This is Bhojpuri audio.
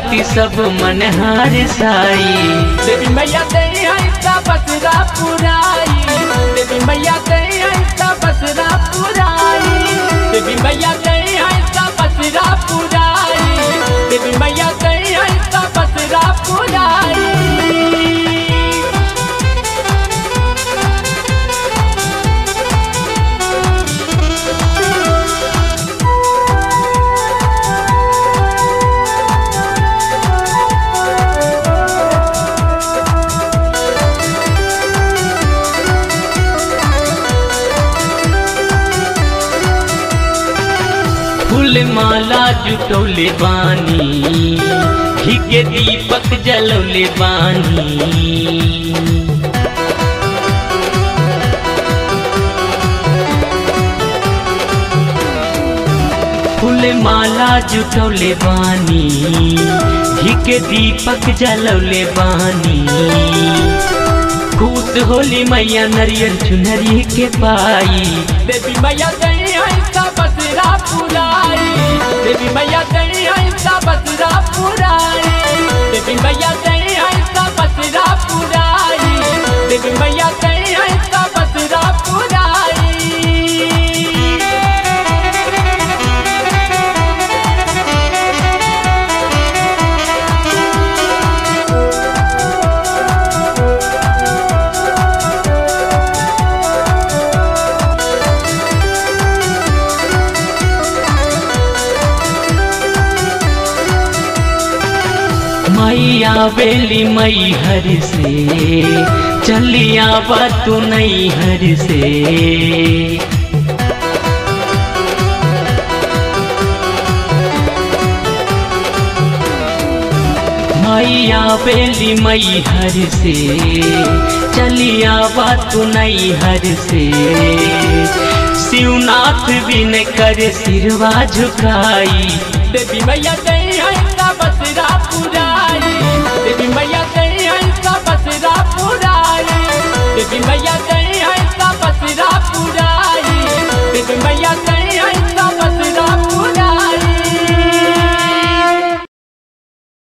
खाती सब मन हार साई देवी मैया दे ऐसा बसरा पुराई देवी मैया दे ऐसा बसरा पुराई देवी मैया दे ऐसा बसरा पुराई देवी मैया दे ऐसा बसरा पुराई फूल माला जुटौले बानी घी के दीपक जलौले बानी फूल माला जुटौले बानी घी के दीपक जलौले बानी खुश होली मैया नरियल चुनरी के पाई देवी मैया दे ऐसा बसरा पुराई देवी मैया दे ऐसा बसरा पुराई देवी मैया दे ऐसा बसरा पुराई देवी मैया दे ऐसा बसरा पुराई मैया बेली मई हर से चलिया बा तू नहीं हर से मैया बेली मई हर से चलिया बा तू नहीं हर से शिवनाथ बिन कर सिरवा झुकाई देवी मैया दे ऐसा